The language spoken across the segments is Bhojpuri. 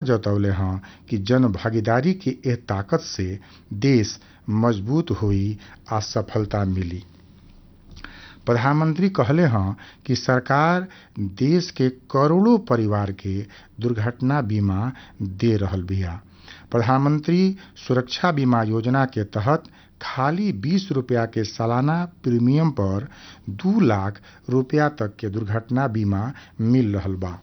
जतौले हँ कि जन भागीदारी के एह ताकत से देश मजबूत होई आ सफलता मिली प्रधानमंत्री कहले हँ कि सरकार देश के करोड़ों परिवार के दुर्घटना बीमा दे रहल बिया प्रधानमंत्री सुरक्षा बीमा योजना के तहत खाली बीस रुपया के सालाना प्रीमियम पर दू लाख रुपया तक के दुर्घटना बीमा मिल रहल बा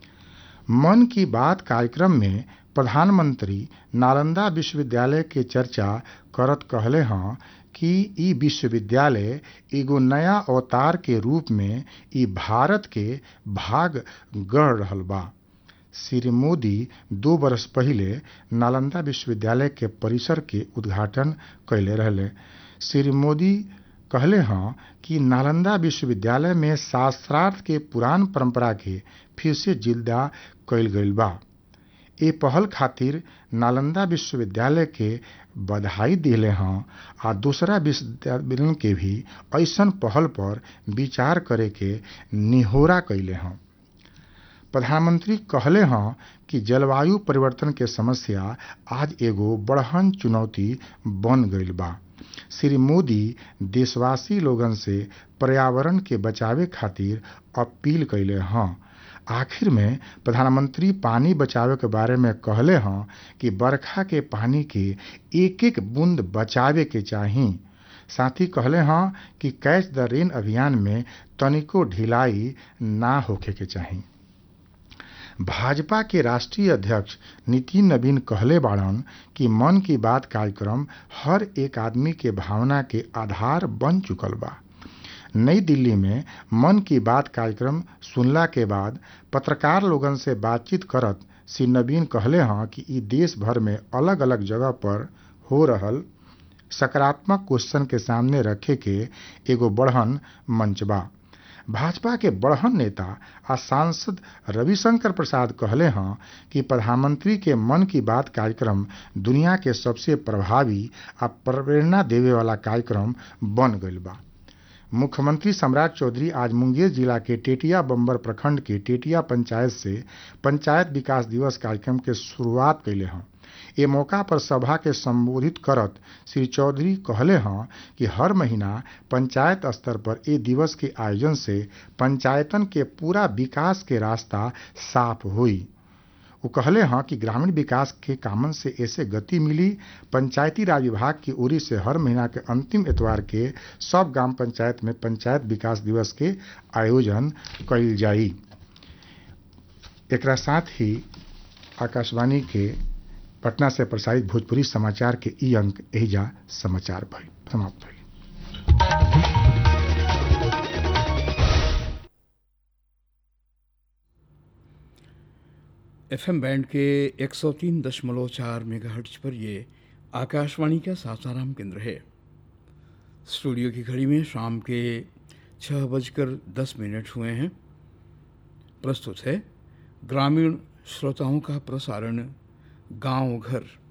मन की बात कार्यक्रम में प्रधानमंत्री नालंदा विश्वविद्यालय के चर्चा करत कहले हँ कि ई विश्वविद्यालय एगो नया अवतार के रूप में ई भारत के भाग गढ़ रहल बा श्री मोदी दो बरस पहिले नालंदा विश्वविद्यालय के परिसर के उद्घाटन कैले रहले श्री मोदी कहले हँ कि नालंदा विश्वविद्यालय में शास्त्रार्थ के पुरान परंपरा के फिर से जिंदा कैल गईल बा ए पहल खातिर नालंदा विश्वविद्यालय के बधाई दिले हँ आ दूसरा विश्वविद्यालय के भी ऐसन पहल पर विचार करे के निहोरा कैले हँ प्रधानमंत्री कहले हँ कि जलवायु परिवर्तन के समस्या आज एगो बड़हन चुनौती बन गईल बा श्री मोदी देशवासी लोगन से पर्यावरण के बचावे खातिर अपील कैले हँ आखिर में प्रधानमंत्री पानी बचावे के बारे में कहले हँ कि बरखा के पानी के एक एक बूंद बचावे के चाही साथ ही कहले हँ कि कैच द रेन अभियान में तनिको ढिलाई ना होखे के चाही भाजपा के राष्ट्रीय अध्यक्ष नितिन नवीन कहले बाड़न कि मन की बात कार्यक्रम हर एक आदमी के भावना के आधार बन चुकल बा नई दिल्ली में मन की बात कार्यक्रम सुनला के बाद पत्रकार लोगन से बातचीत करत श्री नवीन कहले हँ कि ई देश भर में अलग अलग जगह पर हो रहल सकारात्मक क्वेश्चन के सामने रखे के एगो बढ़न मंच बा भाजपा के बढ़न नेता आ सांसद रविशंकर प्रसाद कहले हँ कि प्रधानमंत्री के मन की बात कार्यक्रम दुनिया के सबसे प्रभावी आ प्रेरणा देवे वाला कार्यक्रम बन गईल बा मुख्यमंत्री सम्राट चौधरी आज मुंगेर जिला के टेटिया बम्बर प्रखंड के टेटिया पंचायत से पंचायत विकास दिवस कार्यक्रम के शुरुआत कैले हँ ए मौका पर सभा के संबोधित करत श्री चौधरी कहले हँ कि हर महीना पंचायत स्तर पर ए दिवस के आयोजन से पंचायतन के पूरा विकास के रास्ता साफ हुई वो कहले हँ कि ग्रामीण विकास के कामन से ऐसे गति मिली पंचायती राज विभाग की ओरी से हर महीना के अंतिम एतवार के सब ग्राम पंचायत में पंचायत विकास दिवस के आयोजन कइल जाई एकरा साथ ही आकाशवाणी के पटना से प्रसारित भोजपुरी समाचार के ई अंक एहिजा समाचार भइल समाप्त भइल एफएम बैंड के 103.4 मेगाहर्ट्ज पर ये आकाशवाणी का सासाराम केंद्र है स्टूडियो की घड़ी में शाम के छः बजकर दस मिनट हुए हैं प्रस्तुत है ग्रामीण श्रोताओं का प्रसारण गांव घर